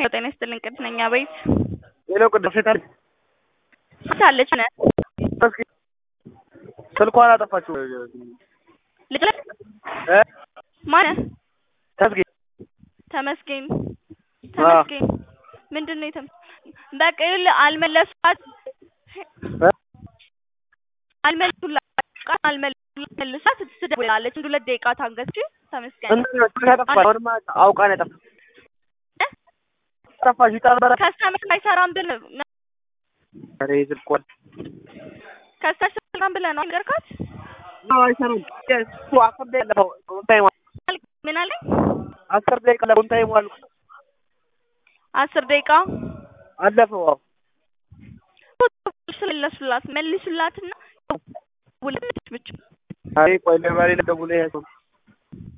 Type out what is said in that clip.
ጤና ይስጥልኝ ቅድስት ነኝ አቤት ሄሎ ቅድስት ሴት አለች ሳለች ነ እስኪ ስልኳን አጠፋችው ልጅ እ ማነህ ተስጌ ተመስገን ተመስገን ምንድን ነው የተም በቃ ይኸውልህ አልመለሷት እ አልመለሱላት ቃል አልመለሱላት ትደውላለች አንድ ሁለት ደቂቃ ታንገች ተመስገን እንትን ስልክ ያጠፋች አሁንማ አውቃ ነው ያጠፋች ጠፋሽ ይጠበረ ከስተመር አይሰራም ብል ኧረ ስልኳን ከስተመር አይሰራም ብለህ ነው ነገርካት አይሰራም እሱ አስር ደቂቃ አለፈው ቡንታይም ምን አለኝ አስር ደቂቃ ለቡንታይም አሉ አስር ደቂቃ አለፈው አዎ ስለመለሱላት መልሱላትና ውልምች ብቻ አይ ቆይ ለባሌ ልደውል ይሄ ሰው